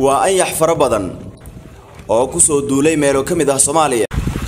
waa anyax fara badan oo ku soo duulay meelo ka mid ah soomaaliya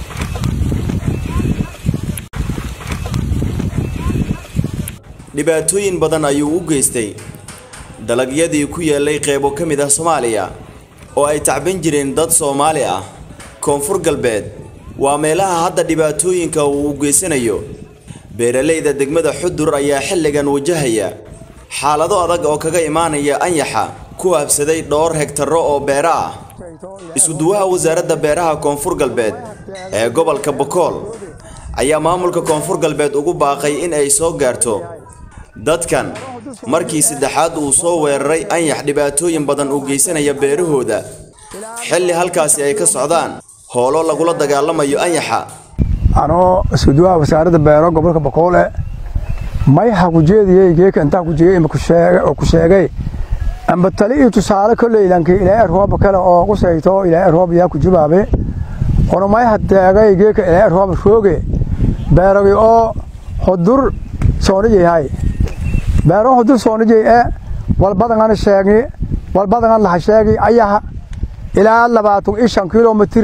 dhibaatooyin badan ayuu u geystay dalagyadii ku yaallay qeybo ka mid ah soomaaliya oo ay tacban jireen dad soomaali ah koonfur galbeed waa meelaha hadda dhibaatooyinka uu u geysanayo beeralayda degmada xudur ayaa xilligan wajahaya xaalado adag oo kaga imaanaya anyaxa ku habsaday dhowr hegtaro oo beera ah isuduwaha wasaaradda beeraha koonfur galbeed ee gobolka bokool ayaa maamulka koonfur galbeed ugu baaqay in ay soo gaarto dadkan markii saddexaad uu soo weeraray anyax dhibaatooyin badan uu geysanaya beerahooda xilli halkaasi ay ka socdaan hoolo lagula dagaalamayo anyaxa anoo iskuduwaha wasaaradda beero gobolka bokoole mayha ku jeediyey geeka intaa ku jegey ima oo ku sheegay amba tali iyo tusaale koleylanki ilaahay rooba kale oo qusayto ilaahay roob yaa ku jubaabe ono mayha deegay geeka ilaahay rooba rooge beeragi oo hudur soonijayhay beero hudur soonijay e walbadangan sheegi walbadangan laha sheegi ayaha ilaa labaatan iyo shan kilomitir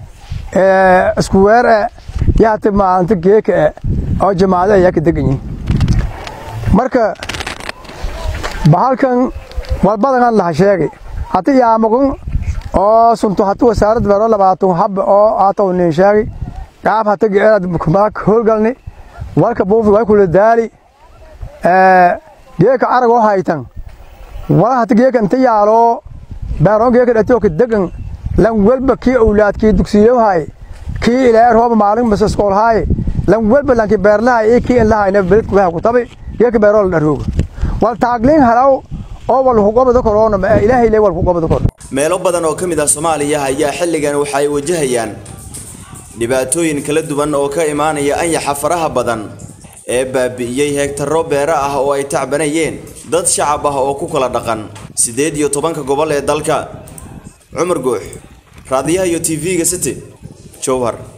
isku weer e yaati maalinta geeka e oo jamaado ayaa ka degan yihin marka bahalkan walbadangan laha sheegi hati yaamagun oo sunto hati wasaaradda beero labaatan hab oo aataw nin sheegi gaab hati geerad kumaak howlgalni walka buufi way kula daali geeka arag oo haytan wala hati geeka inta yaalo beeroon geeka dhatiyo ka degan lan welba kii awlaadkii dugsiyohay kii ilaa rooba maalin mas iskoolhaay lan welba lanki beerlahay iyo kii inlahayna beledku waxa ku tabi geeka beeroo la dharooga wal taagliin halaw oo wal hugobada korona ma ilaahay leey wal hugobada kor meelo badan oo ka mid ah soomaaliya ayaa xilligan waxa ay wajahayaan dhibaatooyin kala duwan oo ka imaanaya anyaxa faraha badan ee baabi'iyey heegtaro beero ah oo ay tacbanayeen dad shacab ah oo ku kala dhaqan siddeed iyo tobanka gobol ee dalka cumar guux raadiyaha iyo tv-ga city jowhar